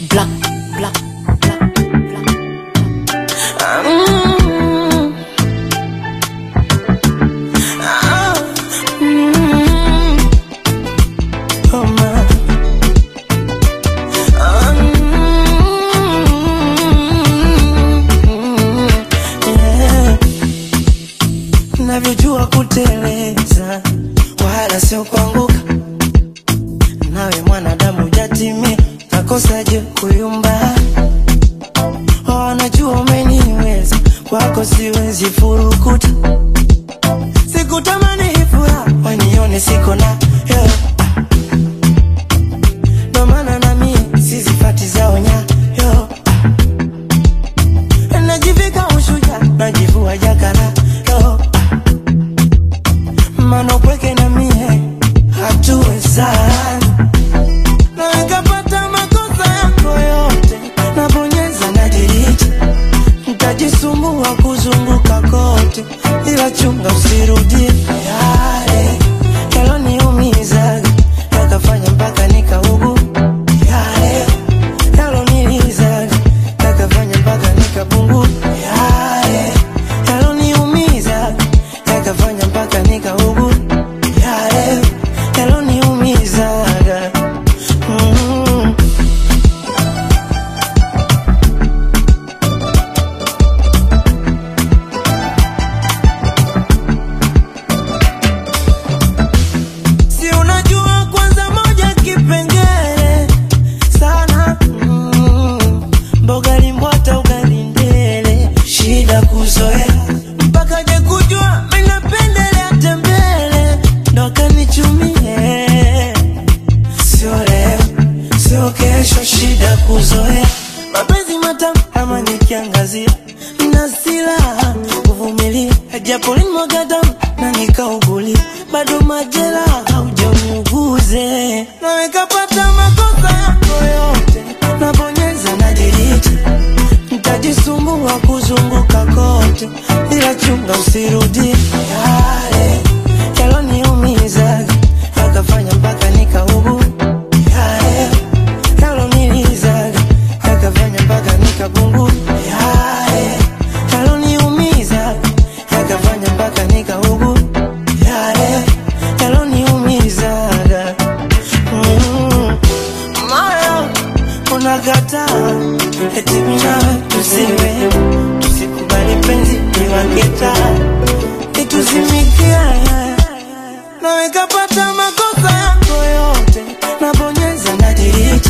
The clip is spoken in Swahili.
Black, black, black, black. Mm. Ah, mm. Oh, my. Ah, mm. Yeah. Navyojua kuteleza wala sio kuanguka, nawe mwanadamu jatimia, nakosaje kuyumba? Wanajua umeniweza, kwako siwezi furukuta, sikutamani hii furaha wanione siko na yo. Ndo maana na mie sizifati zao nyayo, najivika ushuja, najivua jakara yo mano pweke na mie hatuwezani na nikapata makosa yako yote nabonyeza na diriti ntajisumbua kuzunguka kote ila chunga usirudie yale yaloniumizaga yakafanya mpaka nikaugu yale yalonilizaga yakafanya mpaka nikapungu yale yaloniumizaga yakafanya mpaka nikaugu yale yaloniumizaga mm. Si unajua kwanza moja kipengele sana mm. Mboga limbwata ugali ndele shida kuzoea mpaka je kujua mimi napendelea tembele ndo kanichumie sio leo sio kesho shida kuzoea mapenzi matamu ama nikiangazia na silaha kuvumilia japo limwaga damu na nikaugulia bado majela haujaniuguze na nikapata makosa yako yote nabonyeza na diriti ntajisumbua kuzunguka kote ila chunga usirudie yale yaloniumizaga yakafanya mpaka nikaugu yale yalonilizaga yakafanya mpaka nikabungu yale yaloniumizaga yakafanya mpaka nikaugu yale yaloniumizaga mm. moyo unakataa eti minawe tusiwe tusikubali penzi liwaketa ituzimikia nawekapata makosa yako yote nabonyeza na diriti